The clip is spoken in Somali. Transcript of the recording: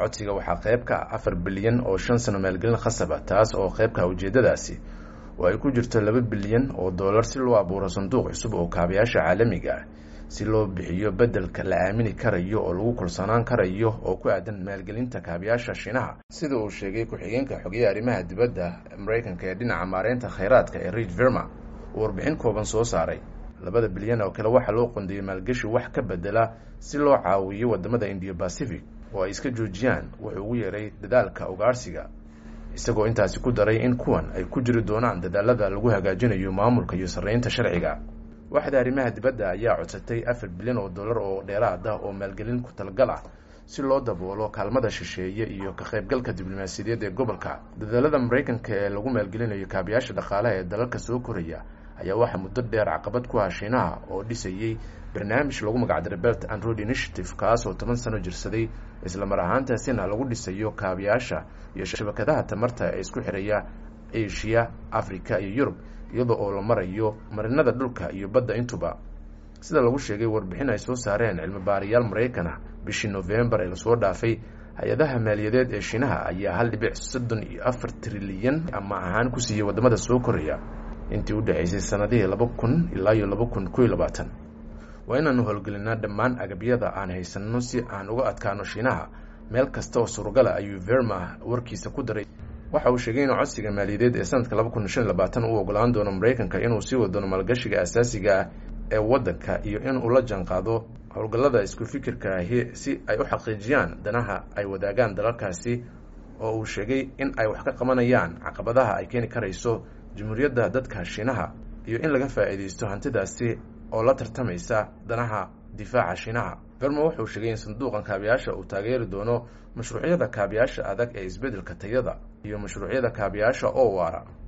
codsiga waxaa qayb ka ah afar bilyan oo shan sano maalgelin khasaba taas oo qayb ka ah ujeeddadaasi oo ay ku jirto laba bilyan oo dollar si loo abuuro sanduuq cusub oo kaabayaasha caalamiga ah si loo bixiyo beddelka la aamini karayo oo lagu kalsoonaan karayo oo ku aadan maalgelinta kaabayaasha shiinaha sida uu sheegay ku-xigeenka xogeya arrimaha dibadda maraykanka ee dhinaca maareynta khayraadka ee reid verma uu warbixin kooban soo saaray labada bilyan oo kale waxaa loo qondeeyey maalgeshi wax ka bedela si loo caawiyo wadamada indiya bacific oo ay iska joojiyaan wuxuu ugu yeeray dadaalka ugaarsiga isagoo intaasi ku daray in kuwan ay ku jiri doonaan dadaalada lagu hagaajinayo maamulka iyo sarreynta sharciga waxda arrimaha dibadda ayaa codsatay afar bilyan oo dollar oo dheeraad ah oo maalgelin ku talgal ah si loo daboolo kaalmada shisheeye iyo ka qaybgalka diblomaasiyadeed ee gobolka dadaalada maraykanka ee lagu maalgelinayo kaabayaasha dhaqaalaha ee dalalka soo koraya ayaa waxaa muddo dheer caqabad ku ah shiinaha oo dhisayey barnaamij lagu magacdaray belt and road initiative kaas oo toban sano jirsaday islamar ahaantaasina lagu dhisayo kaabayaasha iyo shabakadaha tamarta ee isku xiraya asia africa iyo yurub iyadoo oo la marayo marinada dhulka iyo badda intuba sida lagu sheegay warbixin ay soo saareen cilmi baarayaal maraykan ah bishii novembar ee lasoo dhaafay hay-adaha maaliyadeed ee shiinaha ayaa hal dhibic soddon iyo afar trilyan ama ahaan ku siiyey wadamada soo koraya intii u dhexaysay sanadihii laba kun ilaa iyo laba kun koiyo labaatan waa inaanu howlgelinaa dhammaan agabyada aan haysanno si aan uga adkaano shiinaha meel kasta oo surugala ayuu verma warkiisa ku daray waxa uu sheegay inuu codsiga maaliyadeed ee sanadka laba kun shan iyo labaatan uu ogolaan doono maraykanka inuu sii wadoono maalgashiga asaasiga ah ee waddanka iyo in uu la jaanqaado howlgallada isku fikirka ahi si ay u xaqiijiyaan danaha ay wadaagaan dalalkaasi oo uu sheegay in ay wax ka qabanayaan caqabadaha ay keeni karayso jamhuuriyadda dadka shiinaha iyo in laga faa'iidaysto hantidaasi oo la tartamaysa danaha difaaca shiinaha verma wuxuu sheegay in sanduuqan kaabayaasha uu taageeri doono mashruucyada kaabayaasha adag ee isbeddelka tayada iyo mashruucyada kaabayaasha oo waara